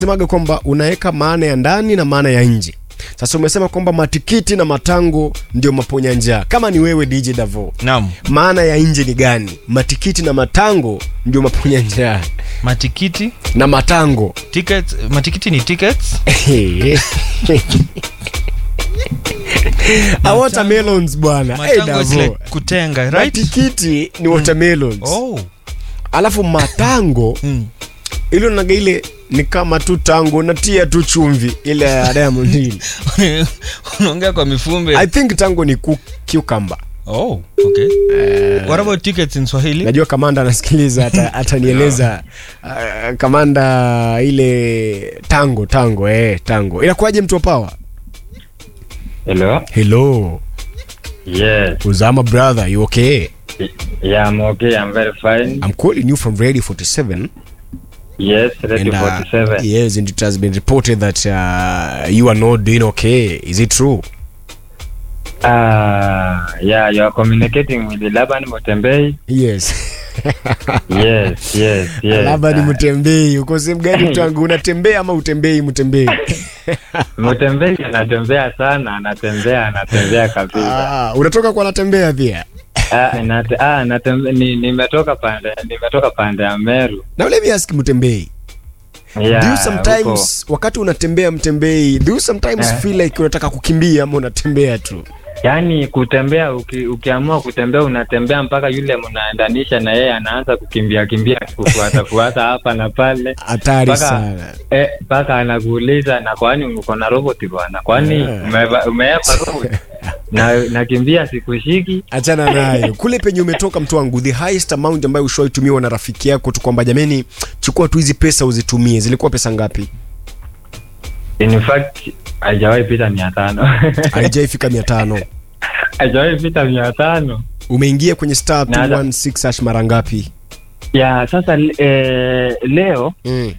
semaga kwamba unaweka maana ya ndani na maana ya nje. Sasa umesema kwamba matikiti na matango ndio maponya njaa. Kama ni wewe DJ Davo, Naam. maana ya nje ni gani? Matikiti na matango ndio maponya njaa Matikiti, na matango tickets, matikiti ni tickets. Ah, watermelons bwana. Hey, Matango is Davo. like kutenga, right? Matikiti ni watermelons. Oh. Alafu matango Mm. ilo naga ile ni kama tu tango natia tu chumvi ile ya Diamond ile. Unaongea kwa mifumbe. I think tango ni ku- cucumber. Oh, okay. What about tickets in Swahili? Najua kamanda anasikiliza ata- atanieleza uh, kamanda ile tango tango eh, tango inakuwaje mtu wa power? Hello. Hello, Yes. Uzama brother, you okay? Yeah, I'm okay. I'm very fine. I'm calling you from Radio 47 Yes, ready and uh, 47. yes, and it has been reported that uh, you are not doing okay. Is it true? Ah, yeah, you are communicating with Laban Mutembei. Yes. Yes, yes, yes. Labda ni Ah, mtembei. Uko sehemu gani mtangu? Unatembea ama utembei mtembei? Mutembei anatembea sana, anatembea, anatembea kabisa. Ah, unatoka kwa anatembea pia. Ah, nate, ah, natembe, ni, nimetoka pande, nimetoka pande ya Meru. Now let me ask Mtembei. Yeah, do you sometimes wakati unatembea mtembei do you sometimes Eh. feel like unataka kukimbia ama unatembea tu yaani kutembea uki, ukiamua kutembea unatembea mpaka yule mnaendanisha na yeye anaanza kukimbia kimbia kufuata fuata hapa na pale hatari Mpaka- sana Eh, mpaka anakuuliza na kwani uko na robot bwana kwani Yeah. umeva- umeepa robot na nakimbia sikushiki achana nayo kule penye umetoka mtu wangu the highest amount ambayo ushawitumiwa na rafiki yako tu kwamba jameni chukua tu hizi pesa uzitumie zilikuwa pesa ngapi in fact haijawahi pita mia tano haijaifika mia tano haijawahi pita mia tano umeingia kwenye star Na- 216 hash mara ngapi ya sasa eh, leo mm.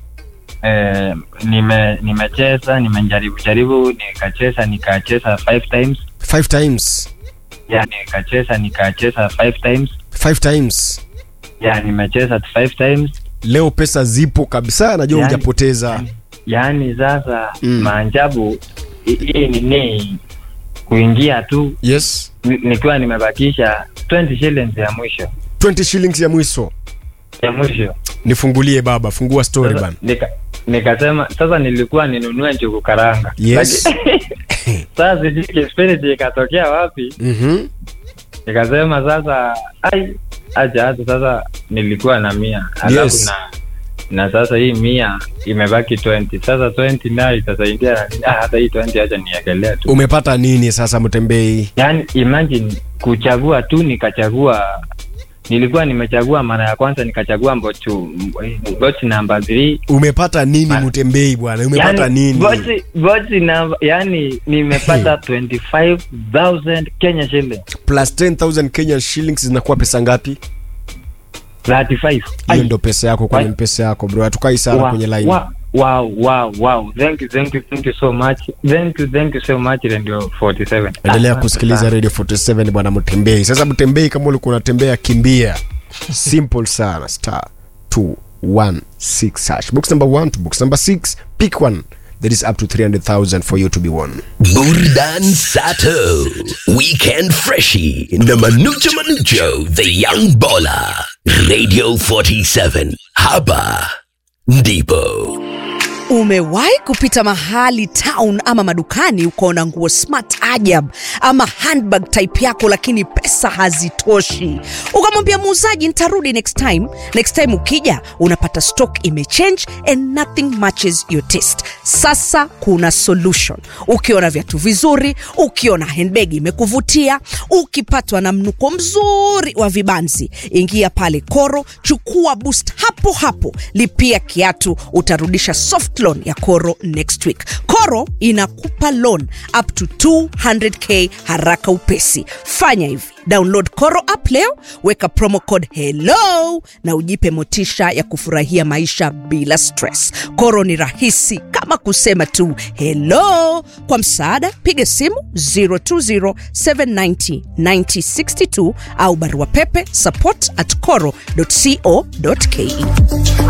eh, nime nimecheza nimejaribu jaribu nikacheza nikacheza five times five times ya nikacheza nikacheza five times five times ya nimecheza five times leo pesa zipo kabisa najua Yani- hujapoteza yaani sasa Mm. maajabu hi- hii nini kuingia tu yes ni- nikiwa nimebakisha 20 shillings ya mwisho 20 shillings ya mwisho ya mwisho nifungulie baba fungua story Sasa bana nika, nikasema sasa nilikuwa ninunue njugu karanga Yes. Laki- sasa sijui kispiriti ikatokea wapi Mhm. nikasema sasa ai acha hata sasa nilikuwa na mia alafu Yes. na na sasa hii mia imebaki 20 sasa 20 nayo itasaidia na nini? ah, hata hii 20 acha niekelea tu umepata nini sasa mtembei yani imagine kuchagua tu nikachagua nilikuwa nimechagua mara ya kwanza nikachagua mbochu bochi namba 3 umepata nini Ma- mtembei bwana umepata nini bochi bochi namba yani nimepata 25000 Kenya shilling plus 10000 Kenya shillings zinakuwa pesa ngapi 35 hiyo Ai. ndo pesa yako kwenye Wai. mpesa yako bro hatukai sana Wa- kwenye line wa- wow wow wow thank you thank you thank you so much thank you thank you so much radio 47 endelea Asante kusikiliza sana. radio 47 bwana mtembei sasa mtembei kama ulikuwa unatembea kimbia simple sana star 216 hash box number 1 to box number 6 pick one that is up to 300000 for you to be won Burdan Sato, Weekend Freshie, na Manucho Manucho, The Young Baller, Radio 47, Haba, Ndipo. Umewahi kupita mahali town ama madukani ukaona nguo smart ajab ama handbag type yako, lakini pesa hazitoshi, ukamwambia muuzaji nitarudi next time. Next time ukija unapata stock imechange and nothing matches your taste. Sasa kuna solution. Ukiona viatu vizuri, ukiona handbag imekuvutia, ukipatwa na mnuko mzuri wa vibanzi, ingia pale Koro, chukua boost hapo hapo, lipia kiatu, utarudisha soft loan ya Koro next week. Koro inakupa loan up to 200k haraka upesi. Fanya hivi, download Koro app leo, weka promo code hello na ujipe motisha ya kufurahia maisha bila stress. Koro ni rahisi kama kusema tu hello. Kwa msaada, piga simu 020790962 au barua pepe support at coro.co.ke.